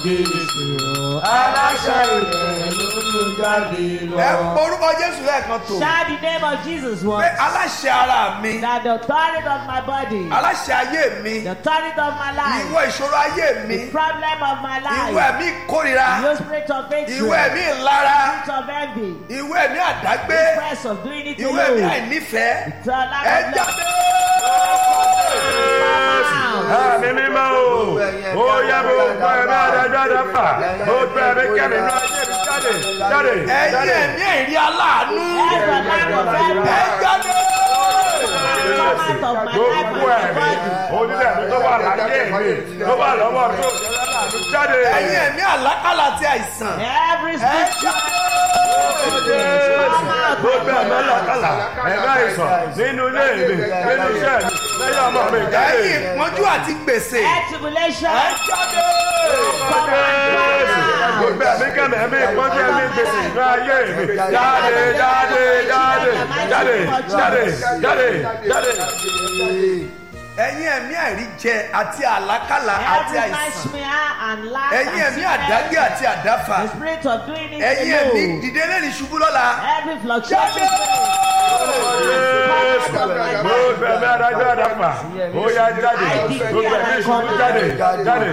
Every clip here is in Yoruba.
Jésù. Aláṣẹ ilẹ̀ ló ń jáde lọ. ẹ porúkọ jésù lẹ́ẹ̀kan tó Shout the name of Jesus pé once. aláṣẹ ara mi That the authority of my body, aláṣẹ ayé mi the authority of my life, ìwọ ìṣòro ayé mi the problem of my ìwọ life, ẹ̀mí ìkórira your spirit of ìwọ hatred, ẹ̀mí ìlara spirit of envy, ìwọ ẹ̀mí àdágbé press of doing it ìwọ ẹ̀mí alone. àìnífẹ̀ẹ́ The lack ẹ of love. jáde. Àmì mímọ́ o, ó yẹ kó gbọ́ ẹ̀mí àdájọ́ fà, ó gbọ́ ẹ̀mí kẹ́mi náà ayé mi jáde, jáde, ẹ̀yin jáde. ẹ̀mí ẹ̀rí aláàánú Every lack of ẹ envy, jáde. come out of my life and Gbogbo my ẹ̀mí, body. onílẹ̀ mi tó wà láyé mi, tó wà lọ́wọ́ mi, tó jẹ́ láàánú jáde. ẹ̀yin ẹ̀mí àlákàlà àti àìsàn Every ẹ spirit jáde. Gbogbo ẹ̀mí làkàlà, ẹ̀mí àìsàn nínú ilé mi, nínú iṣẹ́ mi, lẹ́yìn ọmọ mi jáde. ẹ̀yin ìpọ́njú àti gbèsè and tribulation, ẹ jáde. Gbogbo ẹ̀mí kẹ́mi, ẹ̀mí ìpọ́njú, ẹ̀mí gbèsè nínú ayé mi, jáde, jáde, jáde, jáde, jáde, jáde, jáde. ẹ̀yin ẹ̀mí àìríjẹ àti àlákàlà àti every àìsàn nightmare and lack ẹ̀yin and ẹ̀mí sickness, àdágbé àti àdáfà the spirit of doing it ẹ̀yin ẹ̀mí alone, dìde lẹ́ni ṣubú lọ́la every fluctuation, Gbogbo ẹ̀mí adájọ́ àdàpà, ó yá jáde, gbogbo ẹ̀mí ìṣubú jáde, jáde,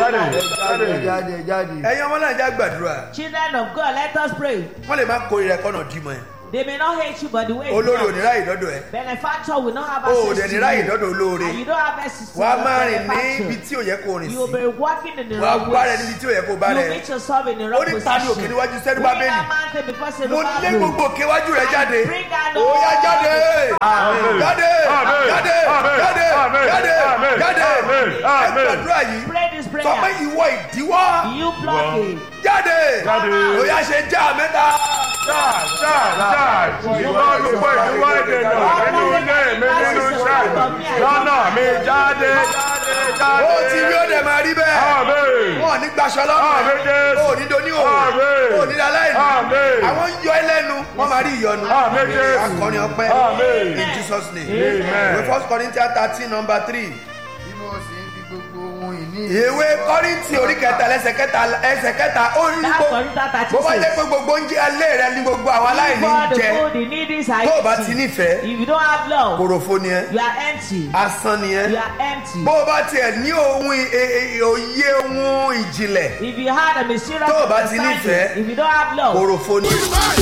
jáde, jáde. ẹ̀yin ọmọ náà já gbàdúrà children of God, let us pray. wọ́n lè má kórìíra ẹ̀kọ́ náà dìímọ̀ ẹ̀ They may not hate you, but the way olórí you ò ní ráyè dọ́dọ̀ ẹ̀ benefactor will not have o ò access dẹ̀ to ní ráyè you. dọ́dọ̀ olóore And you don't have access to wà á your máa rìn ní benefactor. ibi tí ò yẹ kó rìn You will sí be walking in the wà á wrong bá rẹ ways. níbi tí ò yẹ kó bá You rẹ meet yourself in the ó wrong ní ta ni òkè position. níwájú sẹ́nu Bring bábélì that mountain before mo Zerubbabel. lé gbogbo òkè iwájú rẹ jáde Bring that ó yá jáde Àmín. jáde Àmín. jáde Àmín. jáde Àmín. jáde Àmín. jáde Àmín. ẹ Àmín. gbàdúrà yìí Pray this sọ pé prayer. ìwọ ìdíwọ́ You block it. jáde Jáde. ó yá ṣe já mẹ́ta Ṣáà, ṣáà, ṣáà, ìwọ olùkọ́ ìdíwọ́ ìdènà nínú ilé mi nínú iṣẹ́ mi, lọ́nà mi jáde, jáde, jáde. ó ti rí ó dẹ̀ máa rí bẹ́ẹ̀ Àmín. wọn ò ní gbaṣọ Àmín, lọ́rùn Jésù. ó ní doni òwò Àmín. ó ní daláìní Àmín. àwọn ń yọ ẹ lẹ́nu wọ́n máa rí ìyọnu Àmín, Jésù. akọrin ọpẹ́ Àmín. in Jesus name Amen. ìwé first Corinthians thirteen number three Bí mo sì ń fi gbogbo ohun ìní ìwé Kọ́ríńtì orí kẹta lẹ́sẹ̀ kẹta ẹsẹ̀ kẹta ó ní That's gbogbo Corinthians bó bá jẹ́ 36. pé gbogbo oúnjẹ alẹ́ rẹ ní gbogbo àwọn aláìní For ń the jẹ food, the need is are tó o bá ti eating. nífẹ̀ẹ́ If you don't have love, kòròfo ni ẹ you are empty. asán ni ẹ You are empty. bó o bá tiẹ̀ ní ohun ì- ì- ì- òye ohun ìjìnlẹ̀ If you had a mysterious Tó o bá ti understanding, nífẹ̀ẹ́, if you don't have love, kòròfo ni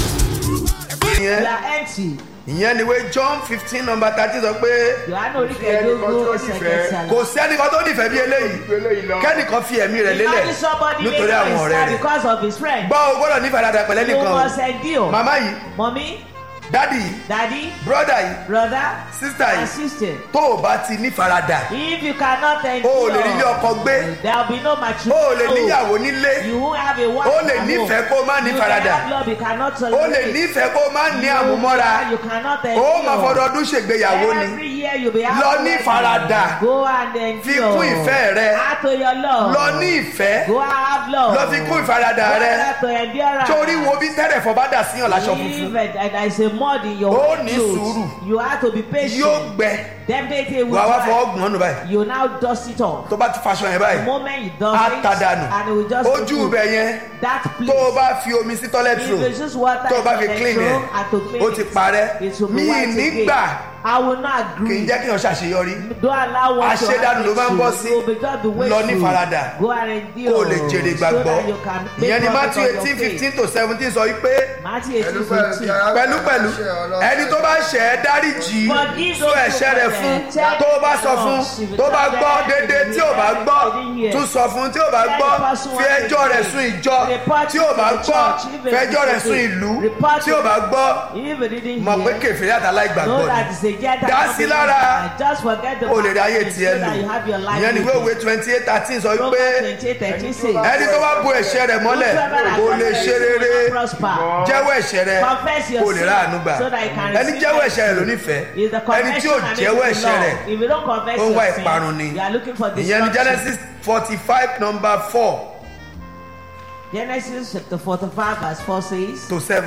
you ẹ are empty. ìyẹn ni wé John fifteen number thirteen sọ pé Yohane orí kẹẹ̀ẹ́dógún ẹsẹ̀ kẹsàn-án. kò sí ẹnìkan tó nífẹ̀ẹ́ bí eléyìí kẹ́nìkan fi ẹ̀mí rẹ̀ lélẹ̀ Imagine somebody nítorí making àwọn ọ̀rẹ́ his rẹ̀ because of his friend. gbọ́ o gbọ́dọ̀ nífẹ̀ẹ́ dáadáa pẹ̀lẹ́ You nìkan o must endure. màmá yìí Mommy, dádì yìí daddy, brọ́dà yìí brother, sísítà and yìí sister. tó o bá ti nífaradà If you cannot o endure, ò lè rí ilé ọkọ gbé there will be no o matrimony. ò lè níyàwó nílé You won't have a wife. o lè at nífẹ̀ẹ́ home. kó o má You can nífaradà have love, you cannot o tolerate. lè nífẹ̀ẹ́ kó o má ní àmúmọ́ra You cannot o endure. máa fọdọọdún ṣègbéyàwó ni Every year you'll be Lọ ní ìfaradà. Go and endure. fi kún ìfẹ́ rẹ Add to your love. lọ ní ìfẹ́ Go and have love. lọ fi kún ìfaradà Go rẹ and add to endurance. torí wo bí tẹ́rẹ̀fọ́ bá dà síyàn láṣọ If funfun uh, there is a mud in your Ó white ní clothes, sùúrù. you have to be patient. yóò gbẹ Definitely will wàá wá dry. fọwọ́ gbọ́n nù báyìí You now dust it off. tó bá ti faṣọ yẹn The báyìí moment you dust á it, ta dànù and it will just ojú go ibẹ̀ yẹn that place. tó o bá fi omi sí toilet If roll it's just water tó o bá fi and clean petrol ẹ̀ and to clean ó ti it, parẹ́ it will be mi white nígbà again. I will not kì í agree. jẹ́ kí èèyàn ṣàṣeyọrí Don't allow what to Àṣedànù ló máa ń bọ́ happen to sí. you. You will just be Lọ wasteful. ní faradà. Go and endure. kó o lè jèrè So gbàgbọ́ that you can make ìyẹn ni profit Matthew of your eighteen faith. fifteen to seventeen sọ wípé Matthew eighteen Pẹ̀lú fifteen. pẹ̀lúpẹ̀lú ẹni tó bá ṣẹ̀ ẹ́ dáríjì Forgive sọ those ẹ̀ṣẹ̀ rẹ̀ who fún offend. tó o bá sọ fún tó bá gbọ́ dédé tí ò bá gbọ́ tún sọ fún tí ò bá gbọ́ fi ẹjọ́ rẹ̀ sún ìjọ tí ò bá gbọ́ fi ẹjọ́ rẹ̀ sún ìlú tí ò bá gbọ́ If you didn't mọ̀ pé hear, kèfèrí àtàlá ìgbàgbọ́ know ni that it's a Gentile Dá sí lára. community. Just forget the o lè rí ayé past tiẹ̀ so that you lò have your life ìyẹn ni with wíwé it. twenty eight thirteen sọ wípé Proverbs 28, 13 says, ẹni tó bá bo ẹ̀ṣẹ̀ rẹ̀ mọ́lẹ̀ kò lè ṣe rere prosper. jẹ́wọ́ ẹ̀ṣẹ̀ rẹ̀ Confess your kò lè sin ráàánú gbà so that you can ẹni receive jẹ́wọ́ mercy. ẹ̀ṣẹ̀ rẹ̀ ló nífẹ̀ẹ́ Is the ẹni tí ò confession and jẹ́wọ́ making ẹ̀ṣẹ̀ law. rẹ̀ If you don't confess ó ń wá your sin, ìparun ni you are looking for ìyẹn ni destruction. Genesis forty five number four Genesis chapter 45 verse 4 says, to seven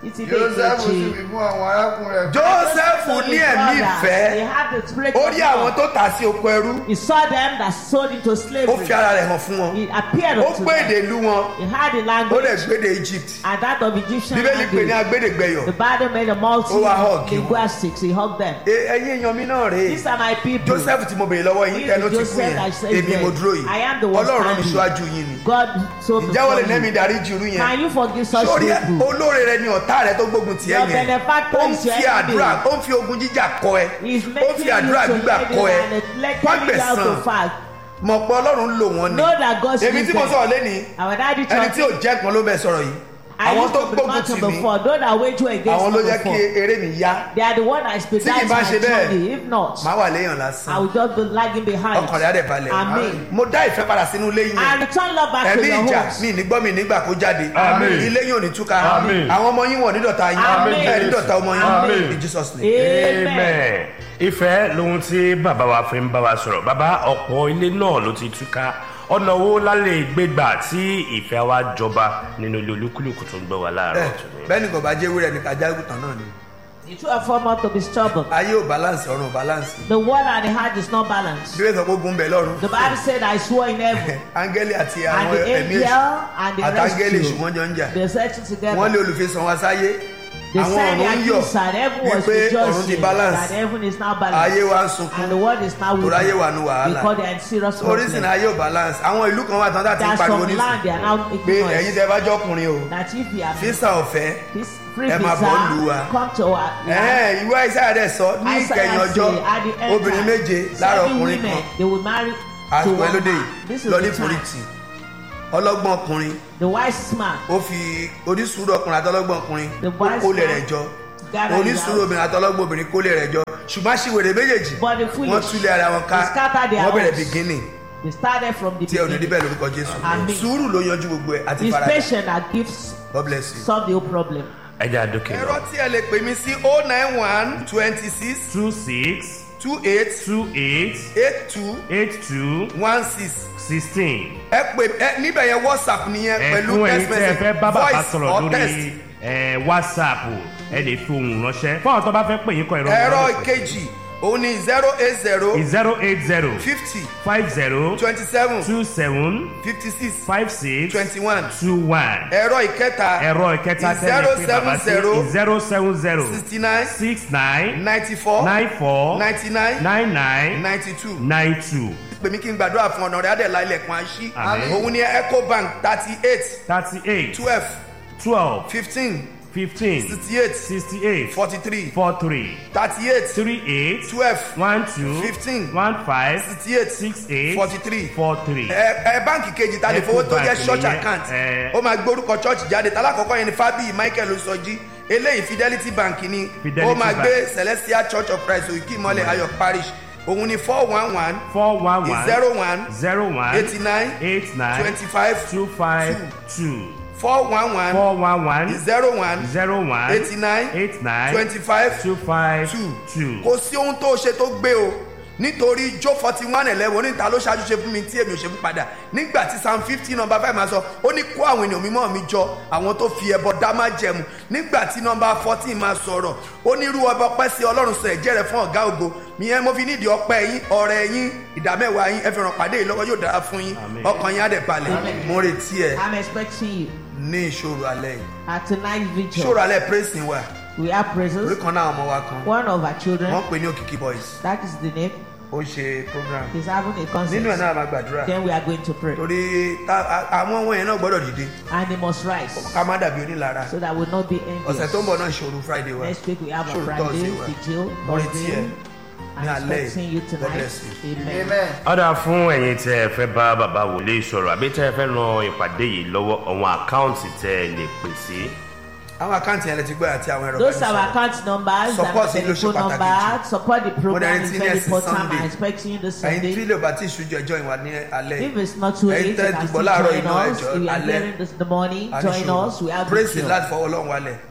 Títí dé Joseph sì ìkejì. wí fún àwọn arákùnrin rẹ̀. Joseph ní ẹ̀mí He ìfẹ́ had the spirit ó of rí àwọn love. tó tà sí oko ẹrú He saw them that sold into ó slavery. fi ara rẹ̀ hàn fún wọn He appeared ó unto gbé them. èdè ìlú wọn He had the ó language lè gbé èdè Egypt and that of Egyptian bíbélì pè ní language. agbédègbẹyọ The Bible made a multitude Ó wá hug of wọn. linguistics. He hugged them. E- ẹ̀yin èèyàn mi náà rèé These are my people. Joseph tí mo béèrè lọ́wọ́ yín He is tẹnu ti kú Joseph yẹn that says èmi that mo dúró yìí I am the one Ọlọ́run mi standing. ṣáájú yín ni God so ǹjẹ́ wọ́n lè before nẹ́mi you. darí jù irú yẹn Can you forgive such sórí ẹ people? olóore rẹ ni ọ̀tá rẹ tó gbógun tiẹ̀ Your yẹn benefactor ó ń is your fi enemy. àdúrà ó ń fi ogun jíjà kọ ẹ He's ó ń making fi you àdúrà to gbígbà let kọ ẹ you and let wọ́n you down to gbẹ̀sán fast. mọ̀ pé Ọlọ́run ń lò wọ́n ni Know that God èmi tí mo sees sọ̀rọ̀ them. lẹ́ni Our daddy ẹni tí ò church. jẹ́ kan ló bẹ̀ sọ̀rọ̀ yìí I àwọn used tó to be gbógun mountain tì mí before. Those that wage war against àwọn ló me jẹ́ kí before. eré mi yá They are the one that Tí kì í expedite bá my ṣe bẹ́ẹ̀, journey. If not, màá wà léèyàn I lásán will just be lagging behind. ọkàn rẹ̀ á dẹ̀ balẹ̀ Amen. mo dá ìfẹ́ padà sínú ilé yín I return love back to ẹ̀mí your ìjà homes. mi ní gbọ́ mi nígbà kó jáde Àmín. ilé yín ò ní túká Àmín. àwọn ọmọ yín wọ̀ ní dọ̀tá yín Àmín. ẹ̀ ní dọ̀tá ọmọ Àmín. yín in Jesus name. Amen. amen ìfẹ́ lohun tí bàbá wa fi ń bá wa sọ̀rọ̀ bàbá ọ̀pọ̀ ilé náà ló ti túká ọ̀nà wo lálẹ́ gbégbà tí ìfẹ́ wa jọba nínú ilé olúkúlùkù tó ń gbọ́ wa ẹ láàárọ̀ tòní. bẹ́ẹ̀ ni kò bá jẹ́ ewúrẹ́ ní kájá ìkùtàn náà ni The two are formed to be stubborn. ayé ò balance ọ̀run ò balance The word and the heart is not balanced. bí wọ́n sọ pé ogun bẹ̀ lọ́run The Bible said, I swore in heaven, áńgẹ́lì àti and àwọn the ẹ̀mí èṣù angel and the àtàngẹ́lì èṣù rescue, wọ́n jọ ń jà they settled wọ́n lé together. olùfisàn wa sáyé They àwọn said the ọ̀run ń yọ̀ accused and heaven was wípé ọ̀run ti rejoicing balance that heaven is now ayé balanced. wa ń sunkún And the world is now torí ayé weak wa nu wàhálà because they are in serious orísìí problem. ayé ò balance àwọn ìlú kan wà tán láti There are pariwo some land they are nísìnyí now pé making ẹ̀yin noise tẹ́ bá jọkùnrin o that if you are físà ọ̀fẹ́ this free ẹ máa bọ̀ ń lu wa. visa, come to our land. ẹ̀hẹ́n ìwé àìsàn rẹ̀ sọ ní Isaiah ìkẹyìn say, ọjọ́ at the end obìnrin time, méje lára seven ọkùnrin women, kan they will marry to àsìkò one ẹlódé man. yìí This is lọ ní the time. pòrìtì ọlọ́gbọ́n ọkùnrin The wise man ó fi onísùúrù ọkùnrin àtọlọ́gbọ́n ọkùnrin The ó wise kólé man rẹ̀ jọ gather his onísùúrù house. obìnrin àtọlọ́gbọ́n obìnrin kólé rẹ̀ jọ ṣùgbọ́n aṣiwèrè méjèèjì But the foolish, wọ́n túlẹ̀ ara wọn ká they scatter their wọ́n bẹ̀rẹ̀ homes. beginning They started from the tí ẹ ò ní rí beginning. bẹ́ẹ̀ lórúkọ Jésù Àmín. sùúrù ló yanjú gbogbo ẹ̀ àti It's faradà patient that gives God bless you. solve the whole problem. ẹ jẹ́ àdókè ẹ̀rọ lọ. tí ẹ lè pè mí sí oh nine one twenty six two six two eight two eight eight two eight two one six sixteen. ẹ pè ẹ níbẹ̀ yẹn whatsapp nìyẹn pẹ̀lú ẹ̀fún ẹ̀yin text tí ẹ message fẹ́ bá bàbá voice sọ̀rọ̀ or text. lórí ẹ̀, whatsapp ẹ lè fi ohùn ránṣẹ́ fún àwọn tó bá fẹ́ pè yín kọ ìrọ̀rùn ẹ̀rọ ìkejì òun ni zero eight zero zero eight zero fifty five zero twenty seven two seven fifty six five six twenty one two one ẹ̀rọ ìkẹta ẹ̀rọ ìkẹta tẹ́lẹ̀ pé bàbá sí zero seven zero sixty nine six nine ninety four nine four ninety nine nine nine ninety two nine two pèmí kí n gbàdúrà fún ọ̀nà rẹ̀ adẹ̀lá ilẹ̀kùn àṣí Àmín. òun ni ecobank thirty eight thirty eight twelve twelve fifteen fifteen sixty eight sixty eight forty three four three thirty eight three eight twelve one two Fifteen. one five sixty eight six eight forty three four three. ẹ ẹ báǹkì kejì ta lè fowó tó jẹ Ecobank church nìyẹn, account ẹ. ó máa gbórúkọ church jáde talákọ̀ọ́kọ́ yẹn ni fábíyì michael osọjí eléyìí fidelity bank ni Fidelity ó máa Bank. gbé celestial church of christ òyìnkì mọ́lẹ̀ ayọ̀ parish òun ni four one one four one one zero one zero one eighty nine eight nine twenty five two five two four one one four one one zero one zero one eighty nine eight nine twenty five two five two two. kò sí ohun tó ṣe tó gbé o nítorí jó forty one eleven oníta ló ṣáájú ṣe fún mi tí èmi ò ṣe fún padà nígbà tí psalm fifty number five máa sọ ó ní kó àwọn ènìyàn mímọ́ mi jọ àwọn tó fi ẹbọ dá má jẹmu nígbà tí number fourteen máa sọ̀rọ̀ ó ní irú ọba ọpẹ́ sí ọlọ́run sọ ẹ̀jẹ̀ rẹ̀ fún ọ̀gá ògo ìyẹn mo fi nídìí ọpẹ́ yín ọ̀rẹ́ yín ìdámẹ́wàá yín ẹ fi ràn pàdé yìí lọ́wọ́ yóò dára fún yín Àmín. ọkàn yín á dẹ̀ balẹ̀ Àmín. mo retí ẹ I'm expecting you ní ìṣòro alẹ́ yìí at tonight's vigil. ìṣòro alẹ́ praise wa We have orí praises. kan náà ọmọ wa kan One of our wọ́n children, pè ní òkìkí boys that is the name, ó ń ṣe program is having a nínú ẹ̀ concert. náà máa gbàdúrà Then we are going to pray. torí tá- a- àwọn ohun yẹn náà gbọ́dọ̀ dìde And he must rise ká má dàbí onílara so that we will not be ọ̀sẹ̀ tó ń envious. bọ̀ náà ìṣòro friday wa Next week we have a Sure, Friday Thursday wa. vigil. Mo retí ẹ Thursday. ní I'm alẹ́ expecting you yìí. God tonight. bless you. Amen. amen. ọ̀dà fún ẹ̀yin tẹ́ ẹ fẹ́ bá bàbá wòlé sọ̀rọ̀ àbí tẹ́ ẹ fẹ́ ran ìpàdé yìí lọ́wọ́ àwọn àkáǹtì tẹ́ ẹ lè pè sí. àwọn àkáǹtì yẹn lè ti gbọ́ àti àwọn ẹ̀rọ Those are our ìbánisọ̀rọ̀. account numbers Support and yín ló ṣe telephone pàtàkì number. Support the program Mo is dẹ̀ very retí ní important. Sunday. I'm expecting you this ẹ̀yin tí Sunday. lè bá tí ìṣújú ẹjọ́ ìwà ní alẹ́ If yìí it's not too late, ẹ̀yin you tẹ́ can dùbọ̀ still láàárọ̀ join iná us. ẹjọ́ If you are alẹ́ hearing this in the morning, join àníṣòro us. We have praise vigil. láti fọwọ́ ọlọ́run wálẹ̀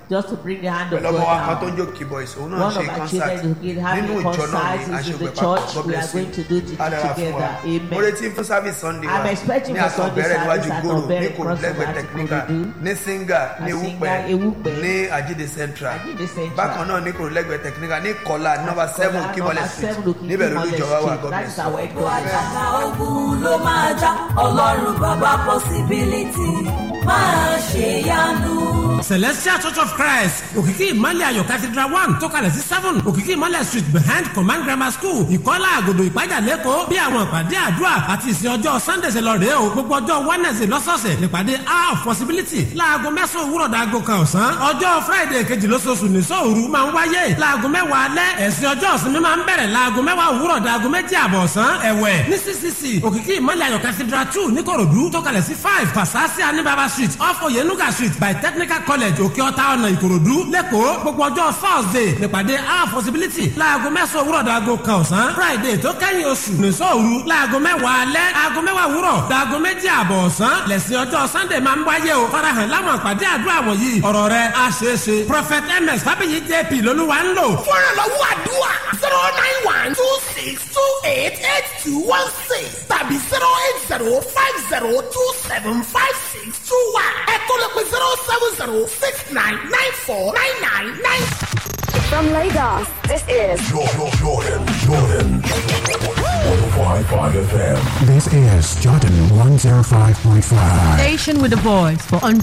just to bring the hand of pẹ̀lú ọmọ wa kan tó ń God jó down. keyboys òun náà One ṣe of our concert children is nínú having ìjọ náà concert ní is in the aṣègbè papọ̀ church. God We bless are going to do you it Á dára fún wa together. Amen. mo retí fún service sunday wa I'm expecting ní for Sunday àkànbẹ̀rẹ̀ níwájú service at gòrò ní Ọ̀bẹ̀rẹ̀ kò crossover lẹ́gbẹ̀ẹ́ at technical Ìkòròdú. ní singa ní At ewúpẹ́ Singa, Ewúpẹ́. ní àjíde central Àjídé Central. bákan náà ní kò lẹ́gbẹ̀ẹ́ technical ní kọ́lá nọ́mbà seven Kọ́lá, kímọ́lẹ̀ number street seven Òkìkí níbẹ̀ lórí Mọ́lẹ̀ ìjọba wa Street. God That bless is you. our headquarters. àjàgà ogun ló máa já ọlọ́run bàbá possibility máa ṣe yanu. celestial church of christ òkìkí ìmọ̀lẹ̀ ayọ̀ cathedral one tó kalẹ̀ sí seven òkìkí ìmọ̀lẹ̀ street behind command grammar school ìkọ́lá àgòdò ìpájà lẹ́kọ̀ọ́ bí àwọn ìpàdé àdúrà àti ìsìn ọjọ́ sunday ṣe lọ rèé o gbogbo ọjọ́ wednesday lọ́sọ̀ọ̀sẹ̀ nípàdé hour of possibility láago mẹ́sàn-án òwúrọ̀ dàgò kan ọ̀sán ọjọ́ friday kejì lóṣooṣù ní sóòru máa ń wáyé láago mẹ́wàá alẹ́ ẹ̀sìn ọjọ́ ìsinmi máa ń bẹ̀rẹ̀ láago mẹ́wàá òwúrọ̀ dàgò méjì àbọ̀ ọ̀sán ẹ̀wẹ̀ ní ccc òkìkí ìmọ̀lẹ̀ ayọ̀ cathedral two níkòròdú tó kalẹ̀ sí five fasasi anibaba street off oyenuga street by technical college òkè ọ̀tá ọ̀nà ìkòròdú lẹ́kọ̀ọ́ gbogbo ọjọ́ thursday nípàdé our possibility láago mẹ́sàn-án òwúrọ̀ dàgò kan ọ̀sán friday tó kẹ́yìn oṣù nìṣọ́ òru láago mẹ́wàá alẹ́ aago mẹ́wàá òwúrọ̀ dàgò méjì àbọ̀ ọ̀sán lẹ́sìn ọjọ́ sunday máa ń wáyé o farahàn láwọn àpàdé àdúrà wọ̀nyí ọ̀rọ̀ rẹ̀ á ṣeé ṣe prophet ms fábíyì jp lolúwa ń lò fúnrànlọ́wọ́ àdúrà zero nine one two six two eight eight two one six tàbí zero eight zero five zero two seven five six two one ẹ̀kọ́ lè pe zero seven zero six nine nine four nine nine nine. From Lagos, this is Jordan, Jordan, Jordan. 105.5 FM. This is Jordan 105.5. Station with a voice for